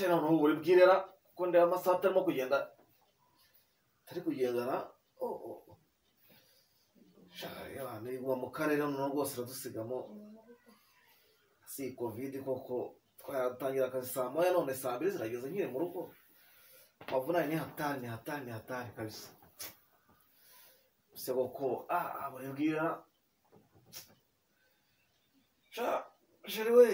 noneho ubu uri bwirera ko ndeba amasaha atarimo kugenda atari kugendana iguma mu karere noneho rwose iradusigamo si iyi kovide koko twaratangira akazi saa moya none saa mbiri zirageze nkiri mu rugo amavunane ni hatari ni hatari ni hatari kabisa gusa koko ah buri bwirera sheri we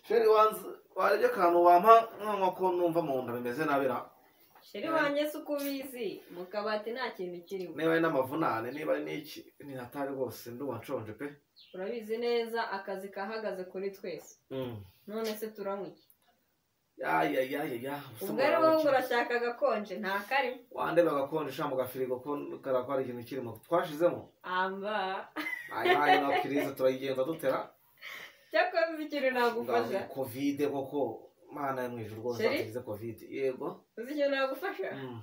sheri wanze warebye akantu wampa nkanywa ko numva mu nda bimeze nabi ra sheri wanjye si uko ubizi mu kabati nta kintu kirimo niba ari n'amavunane niba ari n'iki ni hatari rwose ndumva nshonje pe urabizi neza akazi kahagaze kuri twese none se turanywa iki yayayayaya ubwo ari wowe ngo urashaka agakonje nta karimo wandeba agakonjesha mu gafirigo ko kara ko hari ikintu kirimo twashizemo amba ayo na kiriza turayigenza dutera cyakora uzi ikintu nagufasha kovide koko mana yo mu ijuru rwose Sheri? nzize kovide yego uzi ikintu nagufasha Mm.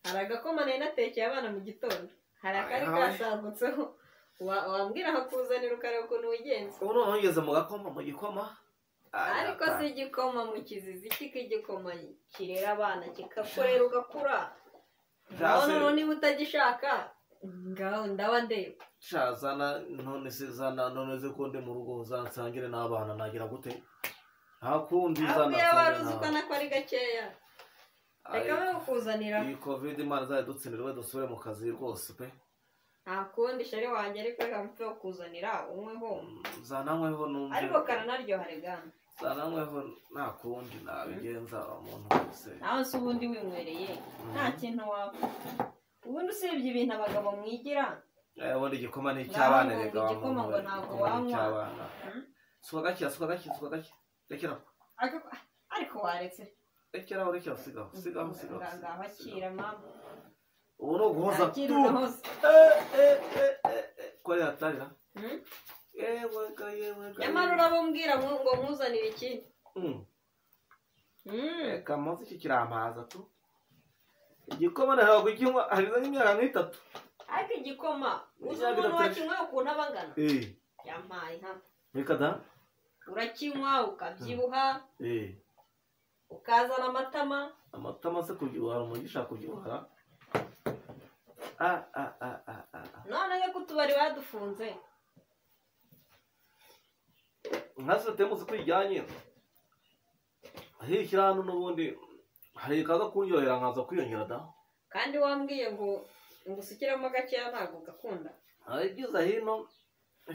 hari agakoma nari natekeye abana mu gitondo hari akari Aha. kasagutseho Wa- wambwira akakuzanira ukareba ukuntu wigenza ubu noneho ngeze mu gakoma mu gikoma Ay, ariko si igikoma mu kizizi kiko igikoma kirera abana kikakurera ugakura Jaze. noneho niba utagishaka ngaho ndaba ndeba sha zana none se zana none se ko ndi mu rugo zansangire n'abana nagira gute nta kundi zana abwiye wari uzi ko nsangire nako ari gakeya reka n'abana. we kukuzanira Ay, iyi covid imana zayo dutsindirwe dusubire mu kazi rwose pe nta kundi shari wanjye ariko reka mpe wo kuzanira unyweho zananyweho numve ariko karanaryoha regana zananyweho nta kundi nabigenza umuntu wese nawe se ubundi winywereye nta kintu wapfa ubundi usibye ibintu abagabo mwigira Eh, ubundi igikoma ni Ngaho icy'abana ngo rega igikoma ngo ntabwo wanywa. icy'abana Mm. suka gake suka gake suka gake rekeraho Ariko- ariko waretse rekeraho rekeraho sigaho sigaho sigaho ngaho sigaho, sigaho. akira mama ubu ni uguhoza akira tu unahoze Eh, eh, eh, eh, eh. ko ari hatarira Hmm? yewe ga yewe ga nyamara urababwira ngo ngo nkuzanire ikindi Mm. Mm. reka munsi iki kiramaza tu igikoma ntabwo kukinywa hariza nk'imyaka nk'itatu ariko igikoma uzi Bijya umuntu bidatesha. wakinywa ukuntu aba angana eh yampaye ha reka da urakinywa ukabyibuha eh ukazana amatama amata amaze kubyibuhara umugisha kubyibuhara ah ah ah ah ah noneho ko utubari badufunze nka sitemu uko ijyanye hirya hano n'ubundi hari ikaza kunyorohera nkaza kwiyongera da kandi wambwiye ngo ngo usukiremo gakeya ntabwo ugakunda ibyiza hino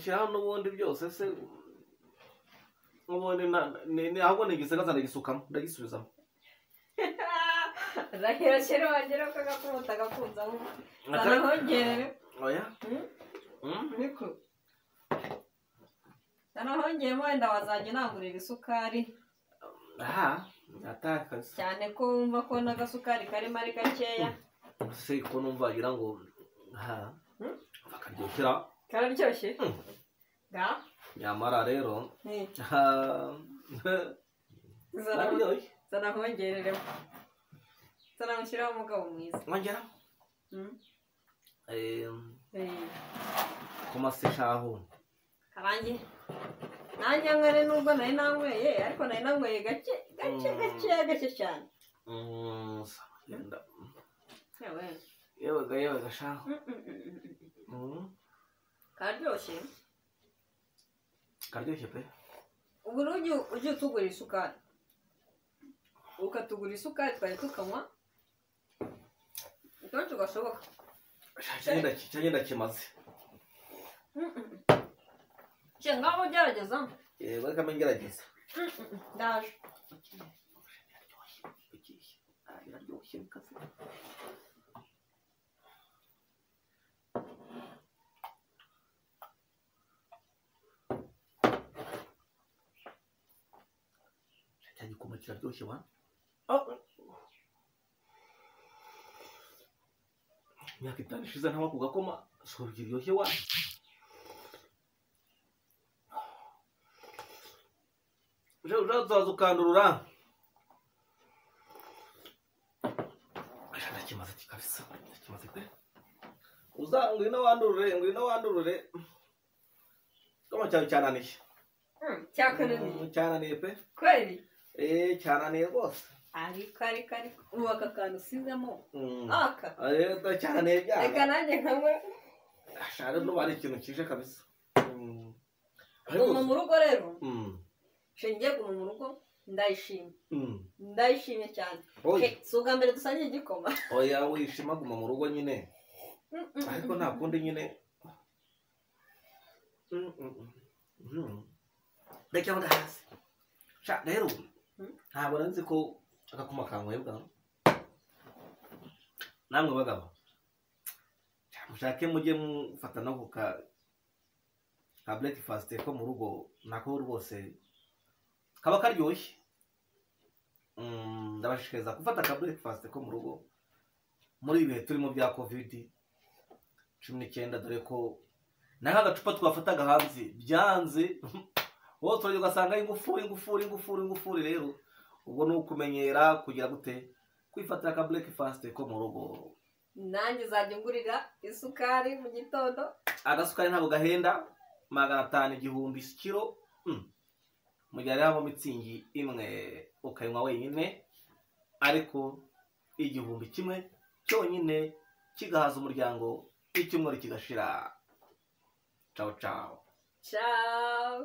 shyiraho n'ubundi byose se n'ubundi nta- ni- ni- ahubwo nigisigaza ndagisukamo ndagisubizamo rahera kera wagera ko agakumuta agakunzaho sana Aka- nkongerere oya Hmm? Hmm? niko sana nkongeyemo wenda wazajya unangurira isukari aha atakaza cyane ko wumva ko n'agasukari karimo ari gakeya se ko numva wagira ngo ha Hmm? bakaryohera kararyoshye Hmm. ga nyamara rero ni ah, zana araryoshye zana nkongereremo zana mushyiraho umugabo mwiza nkongera Hmm? eh, Eh. ku maseshaho karangiye nanjye nywere nubwo nari nanyweye ariko nari nanyweye gake gake Mm. gake gake cyane Mm, sa- yenda- yewe yewe ga yewe gashaho Mm, mm, mm, mm, mm. Mm, kararyoshye karyoshye pe ubu n'ujya ujya utugura isukari ukatugura isukari twari tukanywa kenshi gashoboka cyangwa ndakimaze Mm, mm, mm. Shenge ngaho ugerageza yego reka mbe ngerageza Mm, mm, mm. ndaje cya gikoma kiraryoshye wa imyaka itanu ishize ntaba ku gakoma sura kiryoshye wa uje uje uzaza ukandurura Aja, ndakimaze iki kabisa ndakimaze pe uza ngwino wandurure ngwino wandurure goma cyawe cyananiye Hmm, cyakunaniye cyananiye pe kweli eee cyananiye rwose ariko ariko ariko ubu aka kantu usizemo Mm. aka rero cyananiye reka byanga nanjye nkanywe ashaka nuba ari ikintu kije kabisa Mm. ariko guma mu rugo rero Mm. nshingiye guma mu rugo ndayishimye Mm. ndayishimye cyane oya Ke, si ubwa mbere dusangiye igikoma oya wishima guma mu rugo nyine ariko nta kundi nyine Mm, mm, mm. Mm. reka bundi hasi Sha, rero Mm. ntabwo nari nzi ko agakuma kankwebwa namwe bagabo Sha, mushake mujye mufata no kuka ka breakfast ko mu rugo nako rwose kaba karyoshye Mm, ndabashishikariza gufata ka breakfast ko mu rugo muri ibi bihe turimo bya kovidi cumi n'icyenda dore ko naho agacupa twafataga hanze byanze wowe turajya ugasanga ari ingufuri ingufuri ingufuri ingufuri rero ubwo ni ukumenyera kugira gute kwifatira ka breakfast ko mu rugo nanjye uzajya ungurira isukari mu gitondo agasukari ntabwo gahenda magana atanu igihumbi kiro mm. mu gihe hariho mitsingi imwe ukayinywa wenyine ariko igihumbi kimwe cyonyine kigahaza umuryango icyumweru kigashira cawo cawo ciao